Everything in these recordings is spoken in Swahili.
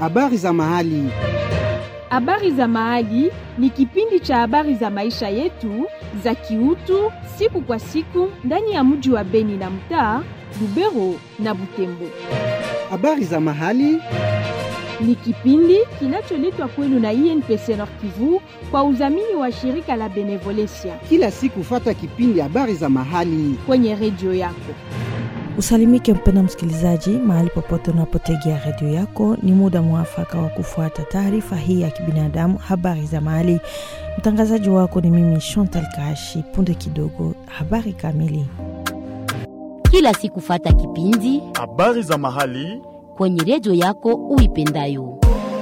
habari za mahali. Habari za Mahali ni kipindi cha habari za maisha yetu za kiutu siku kwa siku ndani ya mji wa Beni na mtaa Lubero na Butembo. Habari za mahali Ni kipindi kinacholetwa kwenu na INPC Nord Kivu kwa udhamini wa shirika la Benevolencia kila siku, fata kipindi habari za mahali. kwenye redio yako. Usalimike mpenda msikilizaji, mahali popote unapotegea redio yako, ni muda mwafaka wa kufuata taarifa hii ya kibinadamu, habari za mahali. Mtangazaji wako ni mimi Chantal Kashi. Punde kidogo, habari kamili. kila siku fata kipindi Habari za mahali kwenye redio yako uipendayo.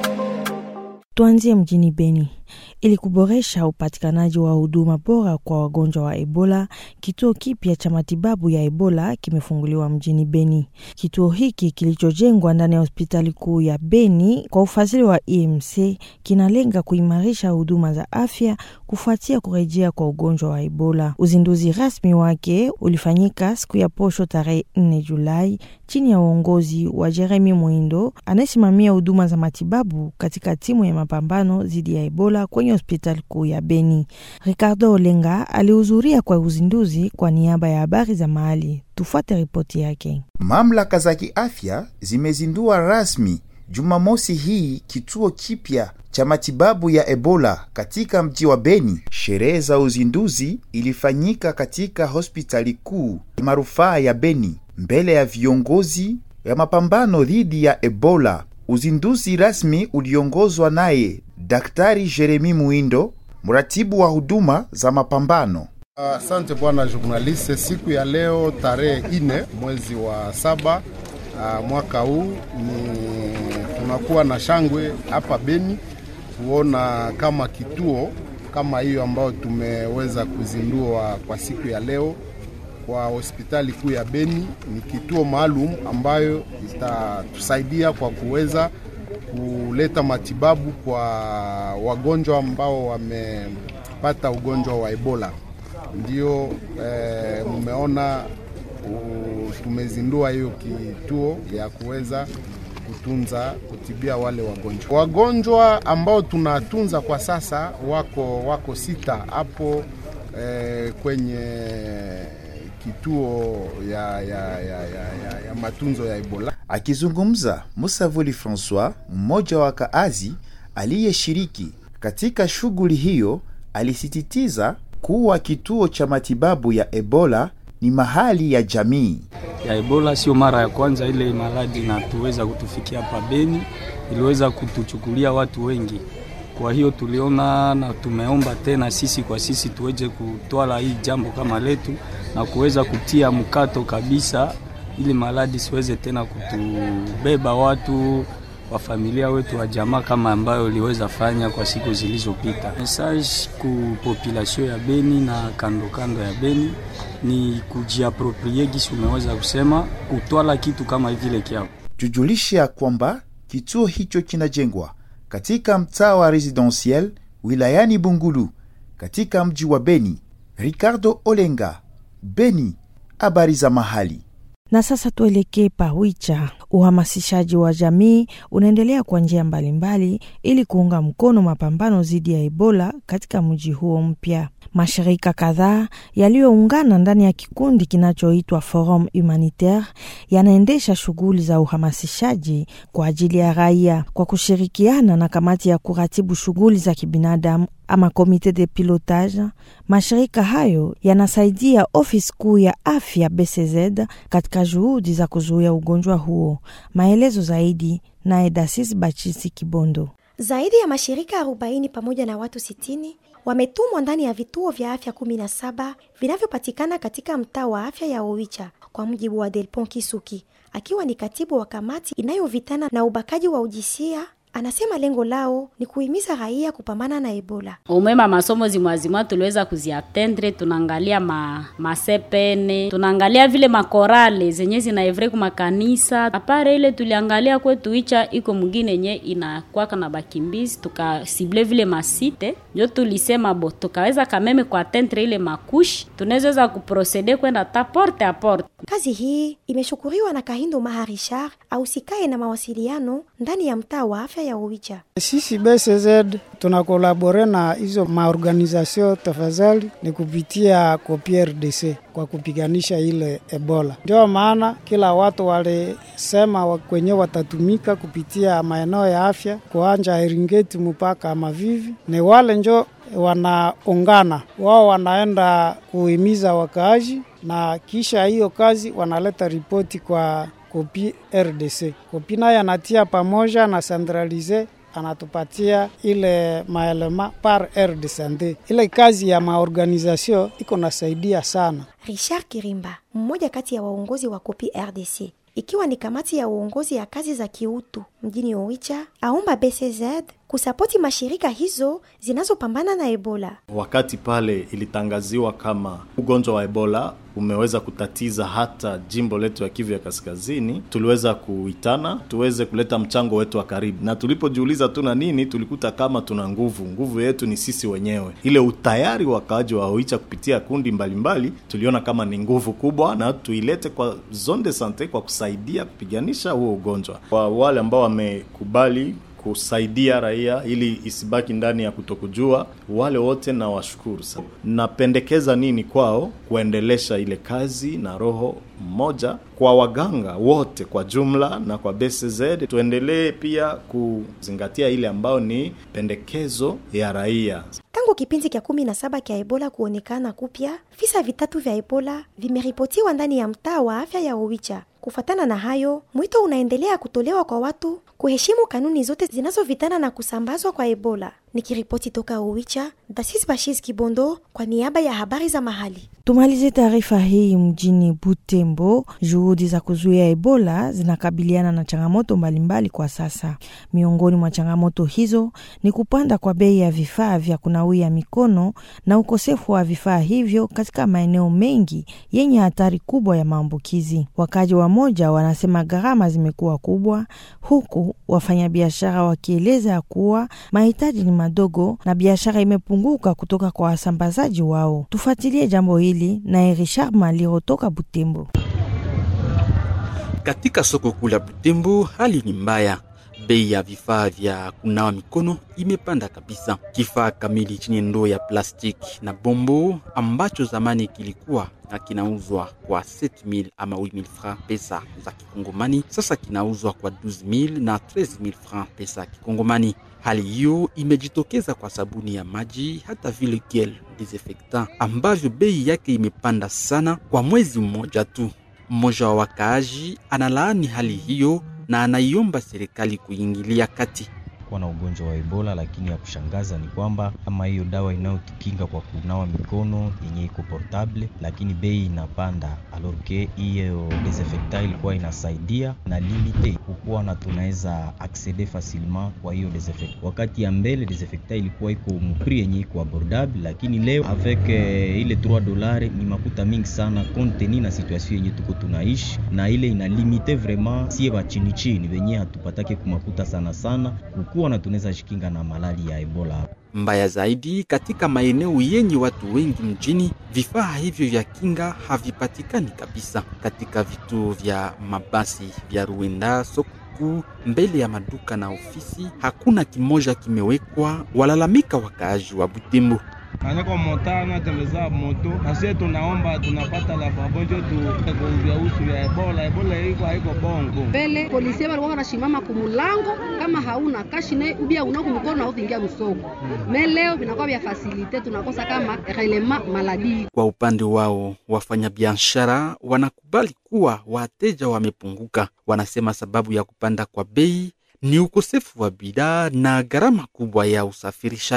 Tuanzie mjini Beni. Ili kuboresha upatikanaji wa huduma bora kwa wagonjwa wa Ebola, kituo kipya cha matibabu ya Ebola kimefunguliwa mjini Beni. Kituo hiki kilichojengwa ndani ya hospitali kuu ya Beni kwa ufadhili wa EMC kinalenga kuimarisha huduma za afya kufuatia kurejea kwa ugonjwa wa Ebola. Uzinduzi rasmi wake ulifanyika siku ya posho tarehe 4 Julai chini ya uongozi wa Jeremy Mwindo anayesimamia huduma za matibabu katika timu ya mapambano dhidi ya Ebola kwenye hospitali kuu ya Beni. Ricardo Olenga alihudhuria kwa uzinduzi kwa niaba ya habari za mahali. Tufuate ripoti yake. Mamlaka za kiafya zimezindua rasmi Jumamosi hii kituo kipya cha matibabu ya Ebola katika mji wa Beni. Sherehe za uzinduzi ilifanyika katika hospitali kuu marufaa ya Beni mbele ya viongozi ya mapambano dhidi ya Ebola. Uzinduzi rasmi uliongozwa naye Daktari Jeremi Muindo, mratibu wa huduma za mapambano. Asante bwana journaliste. Siku ya leo tarehe ine mwezi wa saba uh, mwaka huu ni tunakuwa na shangwe hapa Beni kuona kama kituo kama hiyo ambayo tumeweza kuzindua kwa siku ya leo kwa hospitali kuu ya Beni. Ni kituo maalum ambayo itatusaidia kwa kuweza kuleta matibabu kwa wagonjwa ambao wamepata ugonjwa wa Ebola. Ndio eh, mmeona u- tumezindua hiyo kituo ya kuweza kutunza kutibia wale wagonjwa. Wagonjwa ambao tunatunza kwa sasa wako wako sita hapo eh, kwenye kituo ya, ya, ya, ya, ya, ya matunzo ya Ebola. Akizungumza, Musavuli Francois, mmoja wa kaazi aliyeshiriki katika shughuli hiyo, alisisitiza kuwa kituo cha matibabu ya Ebola ni mahali ya jamii. ya Ebola sio mara ya kwanza ile maradhi inatuweza kutufikia hapa Beni, iliweza kutuchukulia watu wengi. Kwa hiyo tuliona na tumeomba tena sisi kwa sisi tuweze kutwala hii jambo kama letu na kuweza kutia mkato kabisa, ili maradhi siweze tena kutubeba watu wa familia wetu wa jamaa kama ambayo iliweza fanya kwa siku zilizopita. Message ku population ya Beni na kando kando ya Beni ni kujiaproprie gisi umeweza kusema kutwala kitu kama vile kyao. Tujulishe ya kwamba kituo hicho kinajengwa katika mtaa wa Residentiel wilayani Bungulu katika mji wa Beni. Ricardo Olenga, Beni, habari za mahali. Na sasa tuelekee Pawicha. Uhamasishaji wa jamii unaendelea kwa njia mbalimbali ili kuunga mkono mapambano dhidi ya Ebola katika mji huo mpya. Mashirika kadhaa yaliyoungana ndani ya kikundi kinachoitwa Forum Humanitaire yanaendesha shughuli za uhamasishaji kwa ajili ya raia kwa kushirikiana na kamati ya kuratibu shughuli za kibinadamu ama komite de pilotage. Mashirika hayo yanasaidia ofisi kuu ya afya BCZ katika juhudi za kuzuia ugonjwa huo. Maelezo zaidi naye Dasis Bachisi Kibondo. Zaidi ya mashirika 40 pamoja na watu 60 wametumwa ndani ya vituo vya afya 17 vinavyopatikana katika mtaa wa afya ya Owicha, kwa mujibu wa Delpon Kisuki akiwa ni katibu wa kamati inayovitana na ubakaji wa ujisia anasema lengo lao ni kuhimiza raia kupambana na Ebola. umema masomo zimwazimwa tuliweza kuziatendre tunaangalia ma masepene tunaangalia vile makorale zenye zinaevre ku makanisa apare ile tuliangalia kwetu icha iko mwingine yenye inakwaka na bakimbizi tukasible vile masite njo tulisema bo tukaweza kameme kuatendre ile makushi tunaweza kuprocede kwenda ta porte a porte Kazi hii imeshukuriwa na Kahindo Maha Richard ausikae na mawasiliano ndani ya mtaa wa afya ya Oicha. Sisi BCZ tunakolabore na hizo maorganizasio tafadhali ni kupitia kopi RDC kwa kupiganisha ile Ebola. Ndio maana kila watu walisema wa- kwenye watatumika kupitia maeneo ya afya kuanja Eringeti mpaka Mavivi, ni wale njo wanaungana wao, wanaenda kuhimiza wakaaji na kisha hiyo kazi wanaleta ripoti kwa kopi RDC. Kopi naye anatia pamoja na centralize anatupatia ile maelema par aire de sante. Ile kazi ya maorganizasio iko nasaidia sana. Richard Kirimba, mmoja kati ya waongozi wa Kopi RDC, ikiwa ni kamati ya uongozi ya kazi za kiutu mjini Oicha, aomba BCZ kusapoti mashirika hizo zinazopambana na Ebola. Wakati pale ilitangaziwa kama ugonjwa wa Ebola umeweza kutatiza hata jimbo letu ya Kivu ya Kaskazini, tuliweza kuitana tuweze kuleta mchango wetu wa karibu, na tulipojiuliza tuna nini, tulikuta kama tuna nguvu. Nguvu yetu ni sisi wenyewe. Ile utayari wa wakaaji wa Oicha kupitia kundi mbalimbali mbali, tuliona kama ni nguvu kubwa, na tuilete kwa zone de sante kwa kusaidia kupiganisha huo ugonjwa. Kwa wale ambao wamekubali kusaidia raia ili isibaki ndani ya kutokujua. Wale wote na washukuru sana. Napendekeza nini kwao? Kuendelesha ile kazi na roho mmoja kwa waganga wote kwa jumla na kwa BCZ, tuendelee pia kuzingatia ile ambayo ni pendekezo ya raia. Tangu kipindi kya kumi na saba kya Ebola kuonekana kupya, visa vitatu vya Ebola vimeripotiwa ndani ya mtaa wa afya ya Owicha. Kufatana na hayo, mwito unaendelea kutolewa kwa watu kuheshimu kanuni zote zinazovitana na kusambazwa kwa Ebola. Nikiripoti toka Owicha, Dasis Bashis Kibondo kwa niaba ya habari za mahali. Tumalize taarifa hii mjini Butembo. Juhudi za kuzuia Ebola zinakabiliana na changamoto mbalimbali kwa sasa. Miongoni mwa changamoto hizo ni kupanda kwa bei ya vifaa vya kunawia mikono na ukosefu wa vifaa hivyo katika maeneo mengi yenye hatari kubwa ya maambukizi. Wakaji wa moja wanasema gharama zimekuwa kubwa, huku wafanyabiashara wakieleza ya kuwa mahitaji ni madogo na biashara imepunguka kutoka kwa wasambazaji wao. Tufuatilie jambo hili naye Richard Maliro toka Butembo. Katika soko kuu la Butembo hali ni mbaya. Bei ya vifaa vya kunawa mikono imepanda kabisa. Kifaa kamili chenye ndoo ya plastiki na bombo ambacho zamani kilikuwa na kinauzwa kwa 7000 ama 8000 francs pesa za kikongomani, sasa kinauzwa kwa 12000 na 13000 francs pesa ya kikongomani. Hali hiyo imejitokeza kwa sabuni ya maji hata vile gel desinfectant ambavyo bei yake imepanda sana kwa mwezi mmoja tu. Mmoja wa wakaaji analaani hali hiyo na anaiomba serikali kuingilia kati kuwa na ugonjwa wa Ebola, lakini ya kushangaza ni kwamba kama hiyo dawa inayotukinga kwa kunawa mikono yenye iko portable, lakini bei inapanda, alors que hiyo desinfectant ilikuwa inasaidia na limite kukuwa na tunaweza acceder facilement kwa hiyo desinfectant. Wakati ya mbele desinfectant ilikuwa iko mpri yenye iko abordable, lakini leo avec eh, ile 3 dolari ni makuta mingi sana compte tenu na situation yenye tuko tunaishi, na ile ina limite vraiment sie ba chini chini wenye hatupatake kumakuta sana sana kukuwa na tunaweza jikinga na malali ya Ebola. Mbaya zaidi, katika maeneo yenye watu wengi mjini, vifaa hivyo vya kinga havipatikani kabisa. Katika vituo vya mabasi vya Ruenda, soko kuu, mbele ya maduka na ofisi, hakuna kimoja kimewekwa. Walalamika wakaaji wa Butembo. anako mota anatembeza moto asie, tunaomba tunapata la pamoja tu kuuzia usu ya Ebola. Ebola iko haiko bongo mbele polisi walikuwa wanashimama kumulango kama hauna kashi ne ubia unako mkono na utingia msoko me leo vinakuwa vya fasilite tunakosa kama relema maladi. Kwa upande wao, wafanyabiashara wanakubali kuwa wateja wamepunguka. Wanasema sababu ya kupanda kwa bei ni ukosefu wa bidhaa na gharama kubwa ya usafirishaji.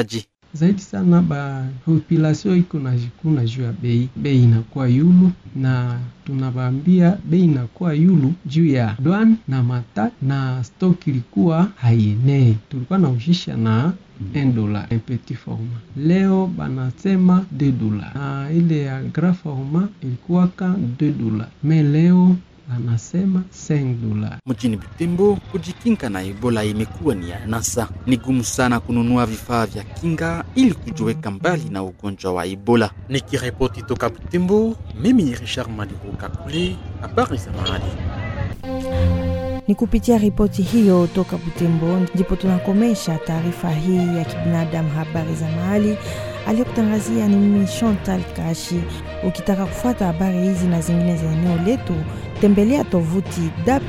zaidi sana ba population iko na jikuna juu ya bei, bei inakuwa yulu na tunawaambia bei inakuwa yulu juu ya dwan na mata na stock ilikuwa haienee, tulikuwa naushisha na 1 dola un petit format, leo banasema 2 dola, na ile ya grand format ilikuwaka 2 dola, me leo anasema 5 dola. Mjini Butembo, kujikinga na Ebola imekuwa ni anasa. Ni gumu sana kununua vifaa vya kinga ili kujiweka mbali na ugonjwa wa Ebola. Nikiripoti toka Butembo, mimi ni Richard Maliruka Kule, habari za mahali. Ni kupitia ripoti hiyo toka Butembo ndipo tunakomesha taarifa hii ya kibinadamu, habari za mahali. Aliyekutangazia ni mimi Chantal Kashi. Ukitaka kufuata habari hizi na zingine za eneo letu, tembelea tovuti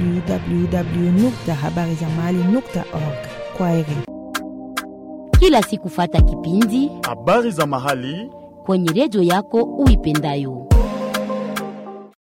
www.habarizamahali.org. Kwa heri. Kila siku fata kipindi habari za mahali kwenye redio yako uipendayo.